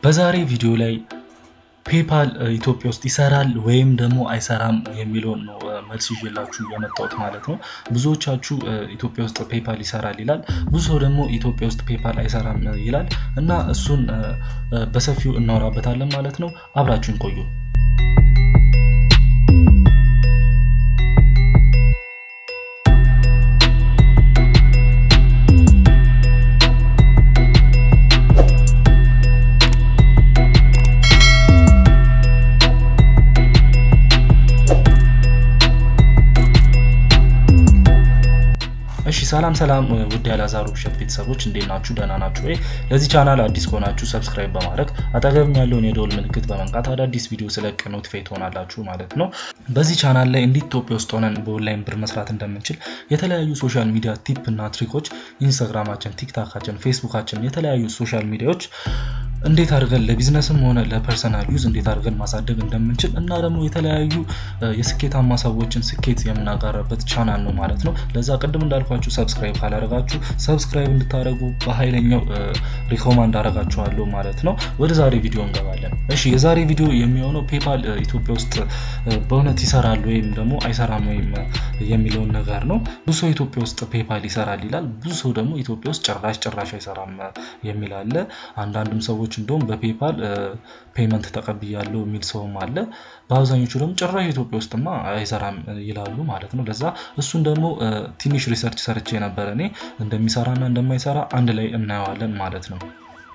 በዛሬ ቪዲዮ ላይ ፔፓል ኢትዮጵያ ውስጥ ይሰራል ወይም ደግሞ አይሰራም የሚለውን ነው መልስ ይዤላችሁ የመጣሁት ማለት ነው። ብዙዎቻችሁ ኢትዮጵያ ውስጥ ፔፓል ይሰራል ይላል፣ ብዙ ሰው ደግሞ ኢትዮጵያ ውስጥ ፔፓል አይሰራም ይላል እና እሱን በሰፊው እናወራበታለን ማለት ነው። አብራችሁን ቆዩ። እሺ ሰላም ሰላም ውድ ያላዛሩ ብሸት ቤተሰቦች እንዴት ናችሁ? ደህና ናችሁ ወይ? ለዚህ ቻናል አዲስ ከሆናችሁ ሰብስክራይብ በማድረግ አጠገብም ያለውን የደወል ምልክት በመንካት አዳዲስ ቪዲዮ ስለቅ ኖቲፋይ ትሆናላችሁ ማለት ነው። በዚህ ቻናል ላይ እንዴት ኢትዮጵያ ውስጥ ሆነን በኦንላይን ብር መስራት እንደምንችል የተለያዩ ሶሻል ሚዲያ ቲፕ እና ትሪኮች ኢንስታግራማችን፣ ቲክታካችን፣ ፌስቡካችን የተለያዩ ሶሻል ሚዲያዎች እንዴት አድርገን ለቢዝነስም ሆነ ለፐርሰናል ዩዝ እንዴት አድርገን ማሳደግ እንደምንችል እና ደግሞ የተለያዩ የስኬታማ ሰዎችን ስኬት የምናጋራበት ቻናል ነው ማለት ነው። ለዛ ቅድም እንዳልኳችሁ ሰብስክራይብ ካላደረጋችሁ ሰብስክራይብ እንድታደረጉ በኃይለኛው ሪኮማንድ አደርጋችኋለሁ ማለት ነው። ወደ ዛሬ ቪዲዮ እንገባለን። እሺ የዛሬ ቪዲዮ የሚሆነው ፔፓል ኢትዮጵያ ውስጥ በእውነት ይሰራል ወይም ደግሞ አይሰራም ወይም የሚለውን ነገር ነው። ብዙ ሰው ኢትዮጵያ ውስጥ ፔፓል ይሰራል ይላል፣ ብዙ ሰው ደግሞ ኢትዮጵያ ውስጥ ጭራሽ ጭራሽ አይሰራም የሚል አለ። አንዳንድም ሰዎች እንደውም በፔፓል ፔመንት ተቀብያለሁ የሚል ሰውም አለ። በአብዛኞቹ ደግሞ ጭራሽ ኢትዮጵያ ውስጥማ አይሰራም ይላሉ ማለት ነው። ለዛ እሱን ደግሞ ትንሽ ሪሰርች ሰርቼ ነበረ እኔ እንደሚሰራና እንደማይሰራ አንድ ላይ እናየዋለን ማለት ነው።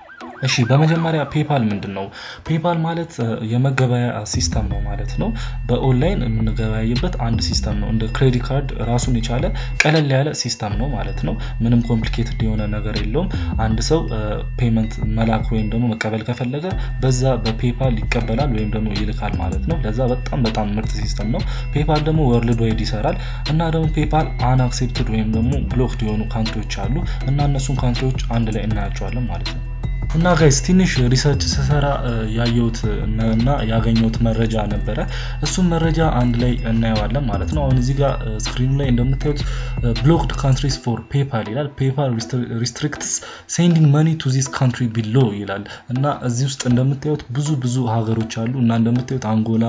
እሺ በመጀመሪያ ፔፓል ምንድን ነው? ፔፓል ማለት የመገበያ ሲስተም ነው ማለት ነው። በኦንላይን የምንገበያይበት አንድ ሲስተም ነው። እንደ ክሬዲት ካርድ ራሱን የቻለ ቀለል ያለ ሲስተም ነው ማለት ነው። ምንም ኮምፕሊኬትድ የሆነ ነገር የለውም። አንድ ሰው ፔመንት መላክ ወይም ደግሞ መቀበል ከፈለገ በዛ በፔፓል ይቀበላል ወይም ደግሞ ይልካል ማለት ነው። ለዛ በጣም በጣም ምርጥ ሲስተም ነው። ፔፓል ደግሞ ወርልድ ዋይድ ይሰራል እና ደግሞ ፔፓል አንአክሴፕትድ ወይም ደግሞ ብሎክድ የሆኑ ካንትሪዎች አሉ እና እነሱን ካንትሪዎች አንድ ላይ እናያቸዋለን ማለት ነው። እና ጋይስ ትንሽ ሪሰርች ስሰራ ያየሁት እና ያገኘሁት መረጃ ነበረ። እሱም መረጃ አንድ ላይ እናየዋለን ማለት ነው። አሁን እዚህ ጋር ስክሪኑ ላይ እንደምታዩት ብሎክድ ካንትሪስ ፎር ፔፓል ይላል። ፔፓል ሪስትሪክትስ ሴንዲንግ መኒ ቱ ዚስ ካንትሪ ቢሎ ይላል እና እዚህ ውስጥ እንደምታዩት ብዙ ብዙ ሀገሮች አሉ እና እንደምታዩት አንጎላ፣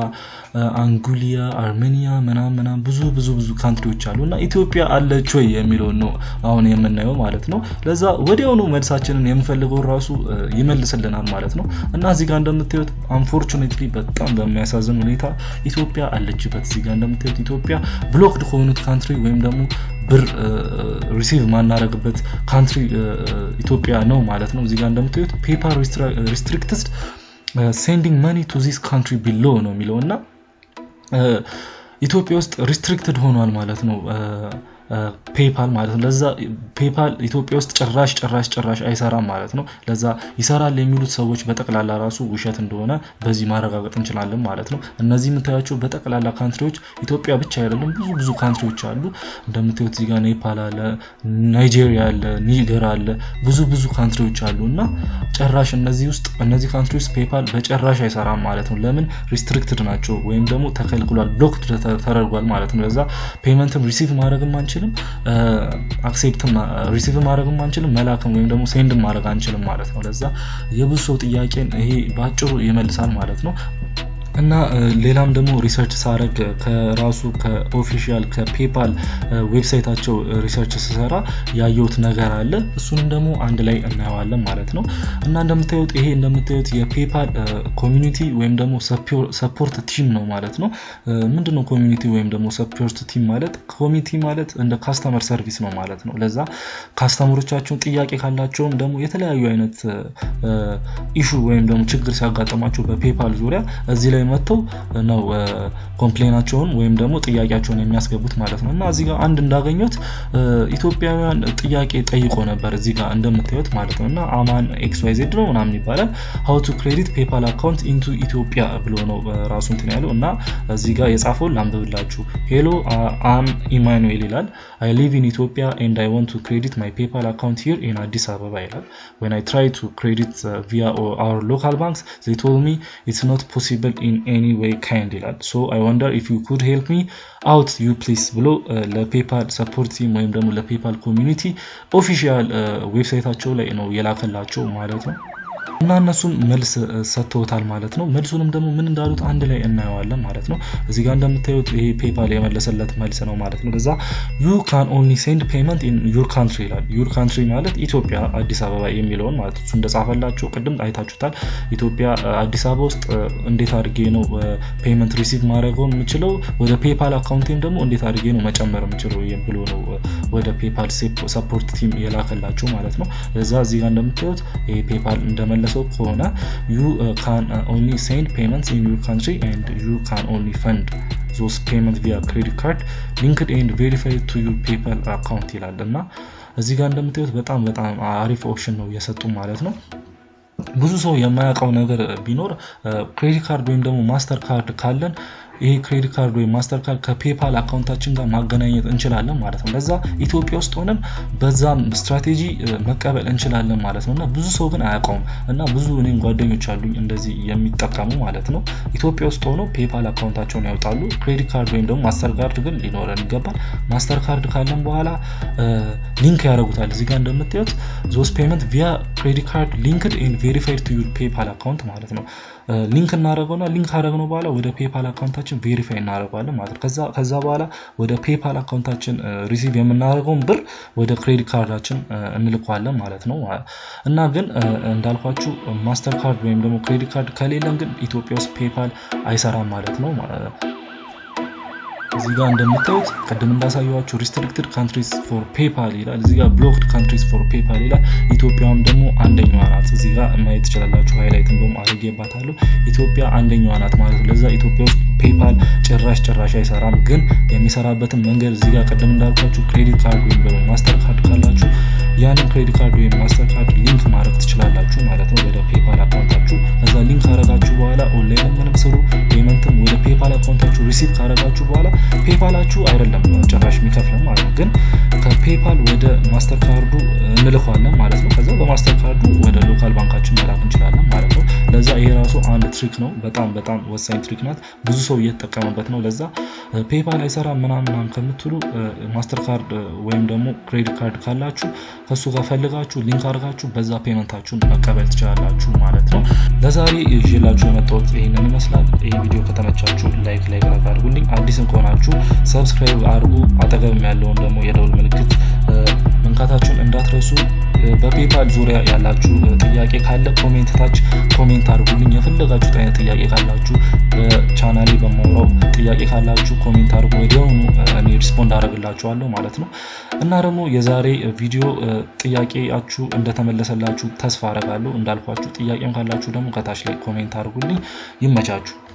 አንጉሊያ፣ አርሜኒያ ምናምን ምናምን ብዙ ብዙ ብዙ ካንትሪዎች አሉ እና ኢትዮጵያ አለች ወይ የሚለውን ነው አሁን የምናየው ማለት ነው። ለዛ ወዲያውኑ መልሳችንን የምፈልገው ራሱ ይመልስልናል ማለት ነው። እና እዚህ ጋር እንደምታዩት አንፎርቹኔትሊ በጣም በሚያሳዝን ሁኔታ ኢትዮጵያ አለችበት። እዚህ ጋር እንደምታዩት ኢትዮጵያ ብሎክድ ከሆኑት ካንትሪ ወይም ደግሞ ብር ሪሲቭ ማናረግበት ካንትሪ ኢትዮጵያ ነው ማለት ነው። እዚህ ጋር እንደምታዩት ፔፓል ሪስትሪክትድ ሴንዲንግ መኒ ቱ ዚስ ካንትሪ ቢሎ ነው የሚለው እና ኢትዮጵያ ውስጥ ሪስትሪክትድ ሆኗል ማለት ነው ፔፓል ማለት ነው። ለዛ ፔፓል ኢትዮጵያ ውስጥ ጭራሽ ጭራሽ ጭራሽ አይሰራም ማለት ነው። ለዛ ይሰራል የሚሉት ሰዎች በጠቅላላ ራሱ ውሸት እንደሆነ በዚህ ማረጋገጥ እንችላለን ማለት ነው። እነዚህ የምታያቸው በጠቅላላ ካንትሪዎች ኢትዮጵያ ብቻ አይደለም፣ ብዙ ብዙ ካንትሪዎች አሉ። እንደምታዩት እዚህ ጋር ኔፓል አለ፣ ናይጄሪያ አለ፣ ኒገር አለ፣ ብዙ ብዙ ካንትሪዎች አሉ እና ጭራሽ እነዚህ ውስጥ እነዚህ ካንትሪ ውስጥ ፔፓል በጭራሽ አይሰራም ማለት ነው። ለምን ሪስትሪክትድ ናቸው ወይም ደግሞ ተከልክሏል፣ ብሎክድ ተደርጓል ማለት ነው። ለዛ ፔመንትም ሪሲቭ ማድረግም አንችልም አክሴፕትም ሪሲቭ ማድረግም አንችልም መላክም ወይም ደግሞ ሴንድም ማድረግ አንችልም ማለት ነው። ለዛ የብዙ ሰው ጥያቄን ይሄ በአጭሩ ይመልሳል ማለት ነው። እና ሌላም ደግሞ ሪሰርች ሳረግ ከራሱ ከኦፊሻል ከፔፓል ዌብሳይታቸው ሪሰርች ስሰራ ያየሁት ነገር አለ። እሱንም ደግሞ አንድ ላይ እናየዋለን ማለት ነው። እና እንደምታዩት ይሄ እንደምታዩት የፔፓል ኮሚኒቲ ወይም ደግሞ ሰፖርት ቲም ነው ማለት ነው። ምንድነው ኮሚኒቲ ወይም ደግሞ ሰፖርት ቲም ማለት? ኮሚኒቲ ማለት እንደ ካስተመር ሰርቪስ ነው ማለት ነው። ለዛ ካስተመሮቻቸውን ጥያቄ ካላቸውም ደግሞ የተለያዩ አይነት ኢሹ ወይም ደግሞ ችግር ሲያጋጥማቸው በፔፓል ዙሪያ እዚህ ላይ መጥተው ነው ኮምፕሌናቸውን ወይም ደግሞ ጥያቄያቸውን የሚያስገቡት ማለት ነው። እና እዚህ ጋር አንድ እንዳገኙት ኢትዮጵያውያን ጥያቄ ጠይቆ ነበር እዚህ ጋር እንደምታዩት ማለት ነው። እና አማን ኤክስ ዋይ ዜድ ነው ምናምን ይባላል ሀው ቱ ክሬዲት ፔፓል አካውንት ኢንቱ ኢትዮጵያ ብሎ ነው ራሱ እንትን ያለው እና እዚህ ጋር የጻፈውን ላንብብላችሁ። ሄሎ አም ኢማኑኤል ይላል አይ ሊቭ ኢን ኢትዮጵያ ኤንድ አይ ዋንት ቱ ክሬዲት ማይ ፔፓል አካውንት ሂር ኢን አዲስ አበባ ይላል ዌን አይ ትራይ ቱ ክሬዲት ቪያ አወር ሎካል ባንክስ ዜይ ቶልድ ሚ ኢትስ ኖት ፖሲብል ኢን ኤኒ ዌይ ካይንድ ይላል ሶ አይ ወንደር ኢፍ ዩ ኩድ ሄልፕ ሚ አውት ዩ ፕሊስ ብሎ ለፔፓል ሰፖርት ቲም ወይም ደግሞ ለፔፓል ኮሚኒቲ ኦፊሻል ዌብሳይታቸው ላይ ነው የላከላቸው ማለት ነው። እና እነሱም መልስ ሰጥተውታል ማለት ነው። መልሱንም ደግሞ ምን እንዳሉት አንድ ላይ እናየዋለን ማለት ነው። እዚህ ጋር እንደምታዩት ይሄ ፔፓል የመለሰለት መልስ ነው ማለት ነው። ከዛ ዩ ካን ኦንሊ ሴንድ ፔመንት ኢን ዩር ካንትሪ ይላል። ዩር ካንትሪ ማለት ኢትዮጵያ አዲስ አበባ የሚለውን ማለት እሱ እንደጻፈላቸው ቅድም አይታችሁታል። ኢትዮጵያ አዲስ አበባ ውስጥ እንዴት አድርጌ ነው ፔመንት ሪሲቭ ማድረገው የምችለው ወደ ፔፓል አካውንቴም ደግሞ እንዴት አድርጌ ነው መጨመር የምችለው ብሎ ነው ወደ ፔፓል ሰፖርት ቲም የላከላቸው ማለት ነው። እዛ እዚህ ጋር እንደምታዩት ይሄ ፔፓል እንደመለሰው ከሆነ ዩ ካን ኦንሊ ሴንድ ፔመንትስ ኢን ዩር ካንትሪ ኤንድ ዩ ካን ኦንሊ ፈንድ ዞስ ፔመንት ቪያ ክሬዲት ካርድ ሊንክድ ኤንድ ቬሪፋይድ ቱ ዩር ፔፓል አካውንት ይላል እና እዚህ ጋር እንደምታዩት በጣም በጣም አሪፍ ኦፕሽን ነው እየሰጡ ማለት ነው። ብዙ ሰው የማያውቀው ነገር ቢኖር ክሬዲት ካርድ ወይም ደግሞ ማስተር ካርድ ካለን ይሄ ክሬዲት ካርድ ወይም ማስተር ካርድ ከፔፓል አካውንታችን ጋር ማገናኘት እንችላለን ማለት ነው። ለዛ ኢትዮጵያ ውስጥ ሆነን በዛም ስትራቴጂ መቀበል እንችላለን ማለት ነው እና ብዙ ሰው ግን አያውቀውም እና ብዙ እኔም ጓደኞች አሉኝ እንደዚህ የሚጠቀሙ ማለት ነው። ኢትዮጵያ ውስጥ ሆነው ፔፓል አካውንታቸውን ያወጣሉ። ክሬዲት ካርድ ወይም ደግሞ ማስተር ካርድ ግን ሊኖረን ይገባል። ማስተር ካርድ ካለን በኋላ ሊንክ ያደርጉታል። እዚህ ጋር እንደምታዩት ዞስ ፔመንት ቪያ ክሬዲት ካርድ ሊንክድ ኤንድ ቬሪፋይድ ቱ ዩር ፔፓል አካውንት ማለት ነው። ሊንክ እናደረገውና ሊንክ ካደረግነው በኋላ ወደ ፔፓል አካውንታችን ቬሪፋይ እናደርገዋለን ማለት ነው። ከዛ በኋላ ወደ ፔፓል አካውንታችን ሪሲቭ የምናደርገውን ብር ወደ ክሬዲት ካርዳችን እንልከዋለን ማለት ነው። እና ግን እንዳልኳችሁ ማስተር ካርድ ወይም ደግሞ ክሬዲት ካርድ ከሌለን ግን ኢትዮጵያ ውስጥ ፔፓል አይሰራም ማለት ነው። እዚህ ጋር እንደምታዩት ቅድም እንዳሳየዋችሁ ሪስትሪክትድ ካንትሪስ ፎር ፔፓል ይላል። እዚህ ጋር ብሎክድ ካንትሪስ ፎር ፔፓል ይላል። ኢትዮጵያም ደግሞ አንደኛዋ ናት። እዚህ ጋር ማየት ትችላላችሁ። ሃይላይት እንደውም አድርጌባታለሁ። ኢትዮጵያ አንደኛዋ ናት ማለት ነው። ለዛ ኢትዮጵያ ውስጥ ፔፓል ጭራሽ ጭራሽ አይሰራም። ግን የሚሰራበትን መንገድ እዚህ ጋር ቅድም እንዳልኳችሁ ክሬዲት ካርድ ወይም ደግሞ ማስተር ካርድ ካላችሁ ያንን ክሬዲት ካርድ ወይም ማስተር ካርድ ሊንክ ማድረግ ትችላላችሁ ማለት ነው ወደ ፔፓል አካውንታችሁ። ከዛ ሊንክ ካረጋችሁ በኋላ ኦንላይን ምንም ስሩ ፔመንትም ወደ ፔፓል አካውንታችሁ ሪሲቭ ካረጋችሁ በኋላ ፔፓላችሁ አይደለም ጭራሽ የሚከፍለን ማለት ነው። ግን ከፔፓል ወደ ማስተር ካርዱ እንልኳለን ማለት ነው። ከዛ በማስተር ካርዱ ወደ ሎካል ባንካችን መላክ እንችላለን ማለት ነው። ለዛ ይሄ ራሱ አንድ ትሪክ ነው። በጣም በጣም ወሳኝ ትሪክ ናት። ብዙ ሰው እየተጠቀመበት ነው። ለዛ ፔፓል አይሰራ ምናምን ከምትሉ ማስተር ካርድ ወይም ደግሞ ክሬዲት ካርድ ካላችሁ ከሱ ጋር ፈልጋችሁ ሊንክ አድርጋችሁ በዛ ፔመንታችሁን መቀበል ትችላላችሁ ማለት ነው። ለዛሬ ይዤላችሁ የመጣሁት ይህንን ይመስላል። ይህ ቪዲዮ ከተመቻችሁ ላይክ ላይክ ላይክ አድርጉልኝ። አዲስም ከሆናችሁ ሰብስክራይብ አድርጉ። አጠገብም ያለውን ደግሞ የደውል ምልክት መንካታችሁን እንዳትረሱ። በፔፓል ዙሪያ ያላችሁ ጥያቄ ካለ ኮሜንት ታች ኮሜንት አድርጉልኝ። የፈለጋችሁት አይነት ጥያቄ ካላችሁ በቻናሌ በማውራው ጥያቄ ካላችሁ ኮሜንት አድርጉ። ወዲያውኑ እኔ ሪስፖንድ አደርግላችኋለሁ ማለት ነው። እና ደግሞ የዛሬ ቪዲዮ ጥያቄያችሁ እንደተመለሰላችሁ ተስፋ አደርጋለሁ። እንዳልኳችሁ ጥያቄም ካላችሁ ደግሞ ከታች ላይ ኮሜንት አድርጉልኝ። ይመቻችሁ።